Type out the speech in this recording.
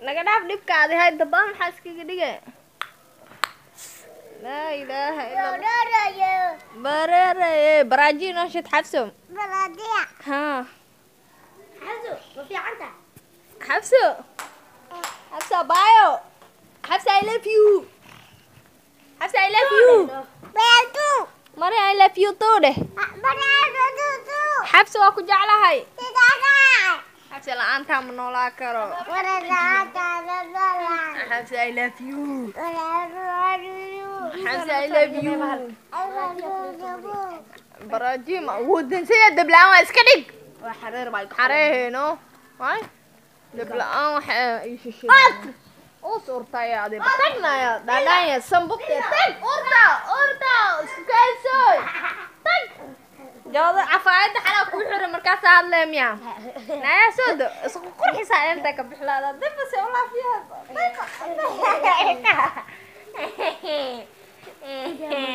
naga dhaaf dhibkaadi hay dabaan maxaa iskaga dhige laa ilaaha ila allah bareeraye baraaji noo shid xabso ha xabso xabso baayo xabso i love you xabso i love you mari i love you too dheh xabso waa ku jeclahay xabso la-aantaa ma noolaa karo xabso i love you xabso i love you baraaji ma woodansaya dabla-aan waa iska dhig xareeheno waay dabla-aan waxa ii shishay u suurtaya adi tagnaya dhaadhaanya sambubte tag urta urta isku kaysoy tag jooda cafaayadda xalaa kuu xira markaasa hadlee miya naya soo do isku qurxisaa inta ka bixlaada dibase ulaafiyaa